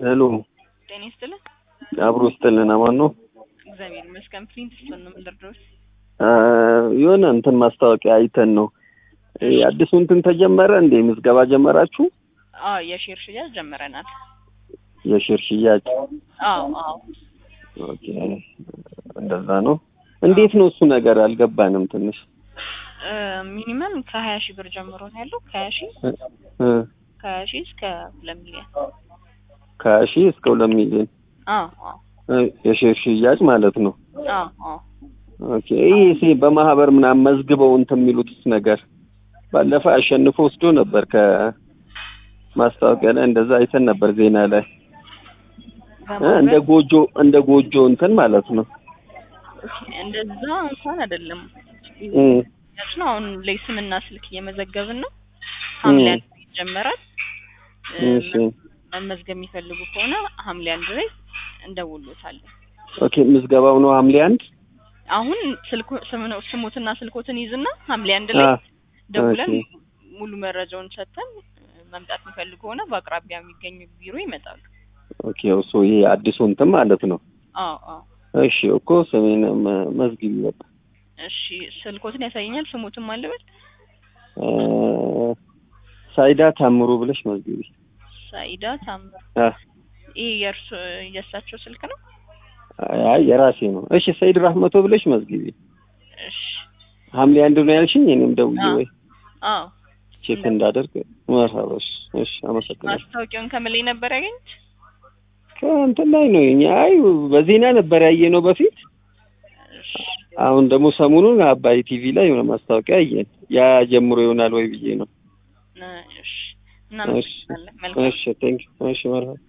ሄሎ ጤና ይስጥልን። አብሮ ስጥልን አማን ነው። እግዚአብሔር ይመስገን። ፕሪንት ስቶን ነው የምንደርደሩት። የሆነ እንትን ማስታወቂያ አይተን ነው አዲሱ እንትን ተጀመረ እንዴ? ምዝገባ ጀመራችሁ? አዎ የሼር ሽያጭ ጀምረናል። የሼር ሽያጭ አዎ አዎ። ኦኬ፣ እንደዛ ነው። እንዴት ነው እሱ ነገር አልገባንም ትንሽ ሚኒመም ከሀያ ሺህ ብር ጀምሮ ነው ያለው። ከሀያ ሺህ እ ከሀያ ሺህ እስከ ሁለት ሚሊዮን። ከሀያ ሺህ እስከ ሁለት ሚሊዮን አዎ አዎ የሼር ሽያጭ ማለት ነው። አዎ አዎ። ኦኬ ይህ ሲ በማህበር ምናምን መዝግበው እንትን የሚሉትስ ነገር ባለፈ አሸንፎ ወስዶ ነበር ከማስታወቂያ ላይ እንደዛ አይተን ነበር ዜና ላይ እ እንደ ጎጆ እንደ ጎጆ እንትን ማለት ነው። እንደዛ እንኳን አይደለም እ ያች ነው። አሁን ላይ ስምና ስልክ እየመዘገብን ነው። ሐምሌ አንድ ላይ ይጀመራል። እ እሺ መመዝገብ የሚፈልጉ ከሆነ ሐምሌ አንድ ላይ እንደውሎታለን። ኦኬ ምዝገባው ነው ሐምሌ አንድ አሁን ስልኩ ስም- ስሙትና ስልኮትን ይዝና ሐምሌ አንድ ላይ አ ደውለን ኦኬ። ሙሉ መረጃውን ሰጥተን መምጣት የሚፈልጉ ከሆነ በአቅራቢያ የሚገኙ ቢሮ ይመጣሉ። ኦኬ እሱ ይሄ አዲሱ እንትን ማለት ነው። አዎ አዎ። እሺ እኮ ስሜን መ- መዝግቢ በቃ እሺ ስልኮትን ያሳየኛል። ስሙትን ማለበል እ ሳይዳ ታምሩ ብለሽ መዝግቢ። ሳኢዳ ታምር። አ ይሄ የእርሱ የእሳቸው ስልክ ነው። አይ የራሴ ነው። እሺ ሰይድ ራህመቶ ብለሽ መዝግቢ። እሺ ሐምሌ አንድ ነው ያልሽኝ። እኔም ደውዬ አዎ። ወይ አዎ ቼክ እንዳደርግ መርሃባሽ። እሺ አመሰግናለሁ። ማስታወቂያውን ከምን ላይ ነበር ያገኙት? ከእንትን ላይ ነው እኛ አይ በዜና ነበር ያየ ነው በፊት። እሺ አሁን ደግሞ ሰሞኑን አባይ ቲቪ ላይ የሆነ ማስታወቂያ አየን። ያ ጀምሮ ይሆናል ወይ ብዬ ነው። እሺ እናመሰግናለን። መልካም እሺ ቴንክ እሺ መርሃባ